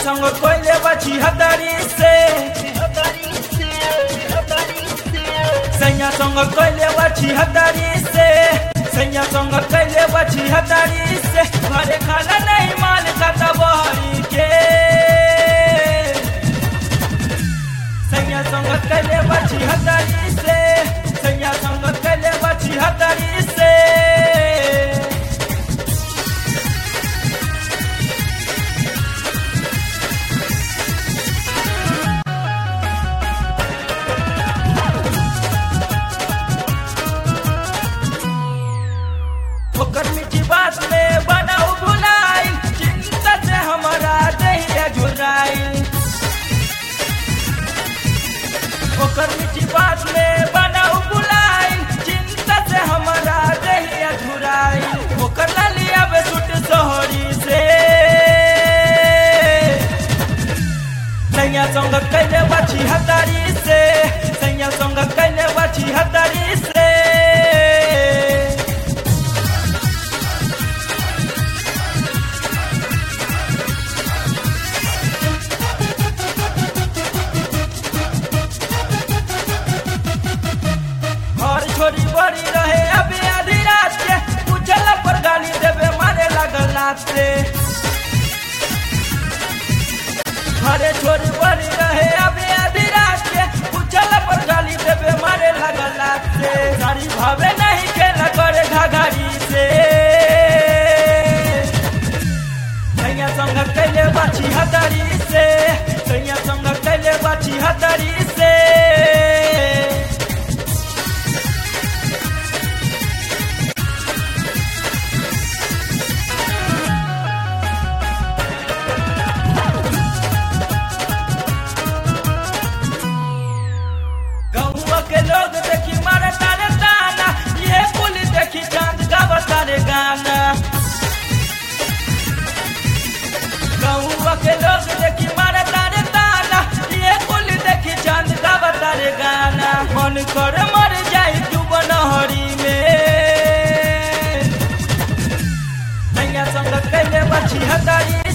संग कोइले बची हतारी से सैया संग कोइले बची हतारी से सैया संग कोइले बची हतारी से घरे खाना नहीं माल का तबहरी के सैया संग कोइले बची हतारी से सैया संग कोइले बची हतारी से ओकर मीठी बात में बनाऊ भुलाई चिंता से हमारा दहिया झुराई ओकर मीठी बात में बनाऊ भुलाई चिंता से हमारा दहिया झुराई ओकर लालिया बे सुट सोहरी से सैया संग कैले बाछी हतारी से सैया संग कैले बाछी हतारी से घर छोरी बड़ी रहे अबे आधी रात के पूछल पर गाली देवे मारे लगल लात से घरे छोरी बड़ी रहे अबे आधी रात के पूछल पर गाली देवे मारे लगल लात से सारी भावे नहीं खेला करे घाघरी से सैया संग कैले बाछी हतारी से सैया संग कैले बाछी हतारी से गहुआ के लोग देखी मारे तारे ताना ये पुलिस देखी चांद का बतारे गाना गहुआ के लोग देखी मारे तारे ताना ये पुलिस देखी चांद का बतारे गाना मन कर मर जाई तू बनहरी में नैया संग कैले बची हतारी